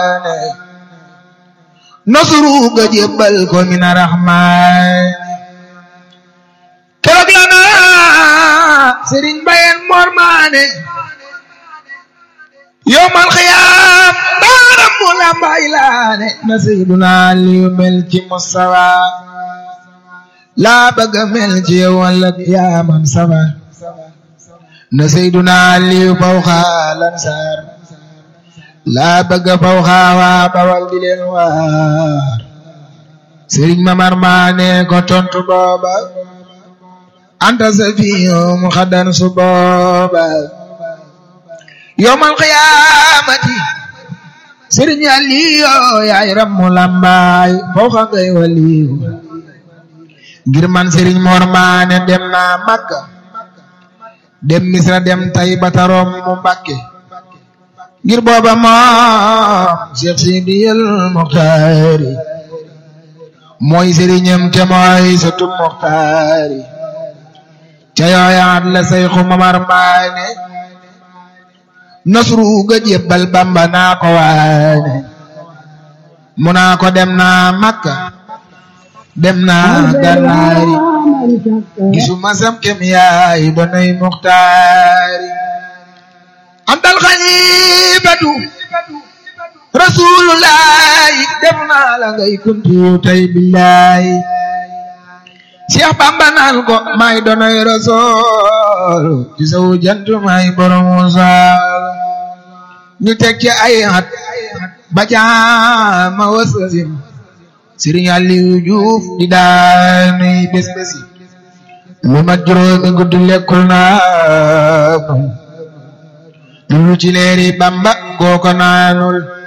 rawxaane nasru ga jébbal ko mina raxmaan keroog la naa sëriñ bayen mormaane yowmal xiyaam daaram mu lambay laane na seyduna liyu mel ci mustawa laa bëgga mel ci yow walla yaamam safa na seyduna liyu fawxa lansaar laa bëgga fawxa waa bawal di leen waar sëriñ mamar maane ko tontu booba anta safiyo mu xaddan su booba yowmal qiyaamati sëriñ Aliyo yaay rammu lambaay fawxa ngay waliyu ngir man sëriñ Mor Maane dem naa Makka dem Misra dem Tayba tarom mu Mbàkke ngir booba moom Cheikh Sidiyal Muxtaari mooy sëriñam te mooy sëtu Muxtaari ca yooyaat la Seyxu Mamar Maane nasru ga jébbal Bamba naa ko waane mu naa ko dem naa Makka dem naa Gànnaari gisuma sam kem yaay donay Muxtaari antal xalifatu rasulullahi def naa la ngay kuntiyu tay billahi Cheikh Bamba naan ko may donoy rasul ci sawu jant may borom saal ñu teg ci ay at ba caama wasasim Sëriñ Aliou Diouf di daanuy bés bési lu mat juróomi guddi lekkul naa lu ci leeri Bamba kooko naanul